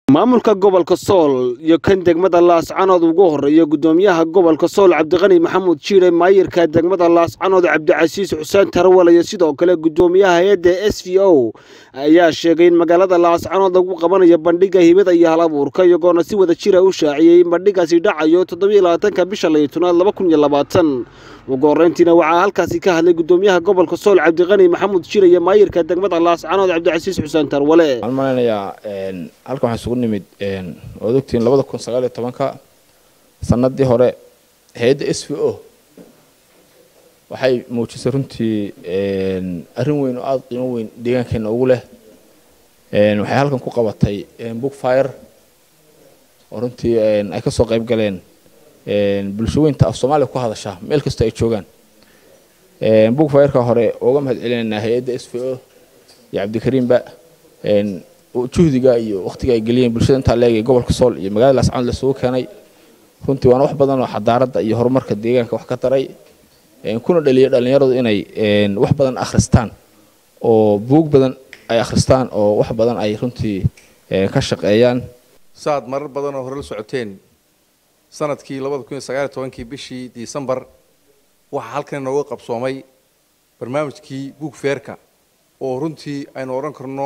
maamulka gobolka sool iyo kan degmada laascanood ugu horeeya gudoomiyaha gobolka sool cabdiqani maxamuud jiire maayirka degmada laascanood cabdicasiis xuseen tarawal iyo sidoo kale gudoomiyaha hay-adda s v o ayaa sheegay in magaalada laascanood lagu qabanayo bandhiga hibada iyo hal abuurka iyagoona si wada jira u shaaciyey in bandhigaasi dhacayo toddobiyo labaatanka bisha laytanaad laba kun iyo labaatan ugu horreyntiina waxaa halkaasi ka hadlay gudoomiyaha gobolka sool cabdiqani maxamuud jiire iyo maayirka degmada laascanood cabdicasiis xuseen tarwale waxaan malaynayaa halkan waxaan isugu nimid waad ogtihiin labada kun sagaal iyo tobanka sanadii hore hay-adda s v o waxay muujisay runtii arrin weyn oo aada qiimo weyn deegaankeena ugu leh waxay halkan ku qabatay book fire oo runtii ay kasoo qayb galeen bulshaweynta af soomaaliya ku hadasha meel kasta ay joogaan book fireka hore uga mahad celinaynaa hay-adda s v o iyo cabdikariimba juhdiga iyo wakhtiga ay geliyeen bulshada intaa leegay gobolka sool iyo magaalada laascanood lasugu keenay runtii waana wax badan oo xadaaradda iyo horumarka deegaanka wax ka taray kuna dhaliya dhallinyaradu inay wax badan akhristaan oo buug badan ay akhristaan oo wax badan ay runtii ka shaqeeyaan saad marar badan oo hore la socoteen sanadkii labada kun iyo sagaal iyo tobankii bishii disembar waxaa halkan inooga qabsoomay barnaamijkii buug feerka oo runtii aynu odhan karno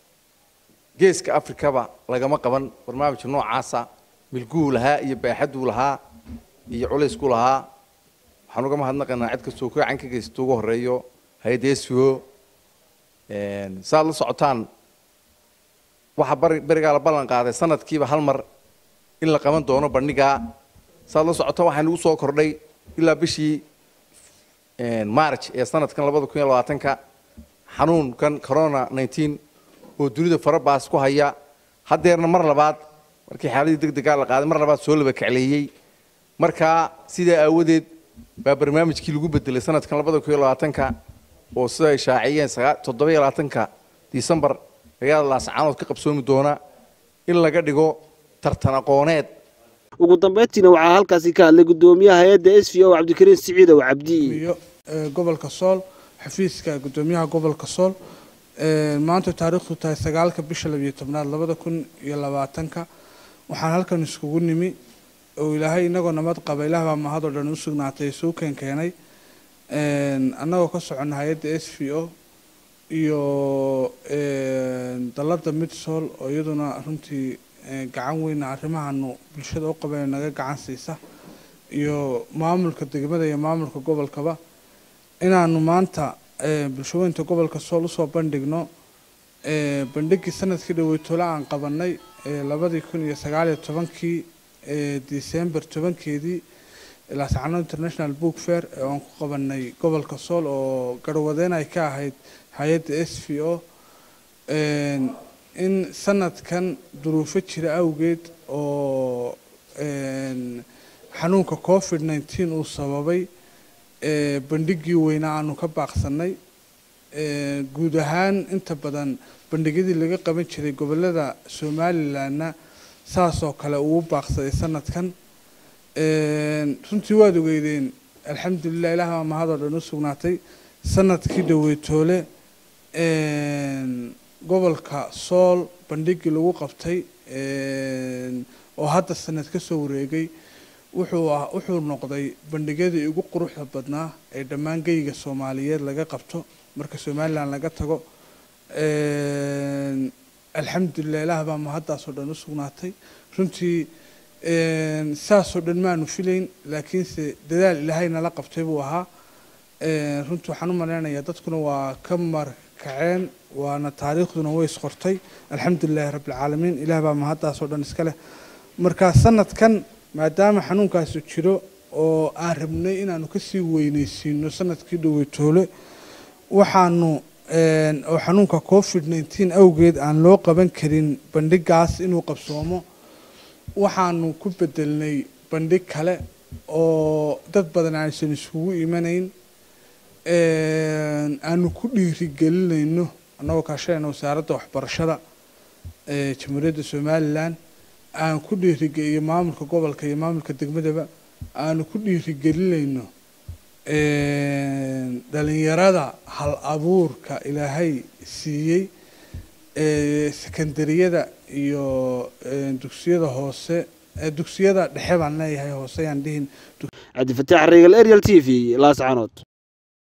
geeska afrikaba lagama qaban barnaamijka noocaasa milguhu lahaa iyo baaxaduu lahaa iyo culaysku lahaa waxaan uga mahadnaqaynaa cid kastoo gacan ka geysato ugu horeeyo hay-adda s v o saaad la socotaan waxaa bari berigaa la ballan qaaday sanadkiiba hal mar in la qaban doono bandhigaa saaad la socotaan waxaa nagu soo kordhay ilaa bishii march ee sanadkan labada kun iyo labaatanka xanuunkan corona nineteen oo dunida farabaas ku haya haddeerna mar labaad markii xaaladii deg degaa la qaaday mar labaad soo laba kacleeyey markaa sidaa aawadeed baa barnaamijkii lagu bedelay sanadkan labada kun iyo labaatanka oo sida ay shaaciyeen toddoba iyo labaatanka disembar magaalada laascaanood ka qabsoomi doona in laga dhigo tartan aqooneed ugu dambeyntiina waxaa halkaasi ka hadlay gudoomiyaha hay-adda s v o cabdikariin siciidow cabdi gobolka sool xafiiska gudoomiyaha gobolka sool maanta taariikhdu tahay sagaalka bisha labiyo tobnaad labada kun iyo labaatanka waxaan halkan iskugu nimi oo ilaahay inagoo nabad qaba ilaah baa mahadoo dhan u sugnaatay suu keen keenay annagoo ka soconna hay-adda s v o iyo dalladda midsool oo iyaduna runtii gacan weyna arrimahanu bulshada u qabeen naga gacan siisa iyo maamulka degmada iyo maamulka gobolkaba inaanu maanta bulshaweynta gobolka sool usoo bandhigno bandhigii sanadkii dhaweytole aan qabanay labadii kun iyo sagaaliyo tobankii december tobankeedii laascano international book fair ee aan ku qabanay gobolka sool oo garwadeyn ay ka ahayd hay-adda s v o in sanadkan duruufo jira awgeed oo xanuunka covid nineteen uu sababay bandhigii weynaa aanu ka baaqsanay guud ahaan inta badan bandhigyadii laga qaban jiray gobolada somalilanna saasoo kale uu baaqsaday sanadkan runtii waad ogeydeen alxamdulilah ilaah baa mahadoo dhan u sugnaatay sanadkii dhaweytoole gobolka sool bandhigii lagu qabtay oo hadda sanad ka soo wareegay wuxuu wuxuu noqday bandhigyadii ugu quruxda badnaa ee dhammaan geyga soomaaliyeed laga qabto marka somalilan laga tago alxamdulilah ilaah baa mahaddaasoo dhan u sugnaatay runtii saasoo dhan maanu filayn laakiinse dadaal ilaahay nala qabtay buu ahaa runtii waxaan u malaynayaa dadkuna waa ka markaceen waana taariikhduna way isqortay alxamdulilahi rabbilcaalamiin ilaah baa mahaddaasoo dhan iska leh marka sanadkan maadaama xanuunkaasu jiro oo aan rabnay inaanu kasii weyneysiino sanadkii dhaweytoole waxaanu oo xanuunka covid nineteen awgeed aan loo qaban karin bandhigaas inuu qabsoomo waxaanu ku bedelnay bandhig kale oo dad badan aysan iskugu imanayn aanu ku dhiirigelinayno annagoo kaashanayna wasaaradda waxbarashada ee jamhuuriyadda somalilan aan ku dhiirigeliyo maamulka gobolka iyo maamulka degmadaba aanu ku dhiirigelinayno dhalinyarada hal abuurka ilaahay siiyey sekondariyada iyo dugsiyada hoose dugsiyada dhexe baan leeyahay hoose ayaan dhihin cabdifataax reegal ariel t v laascanood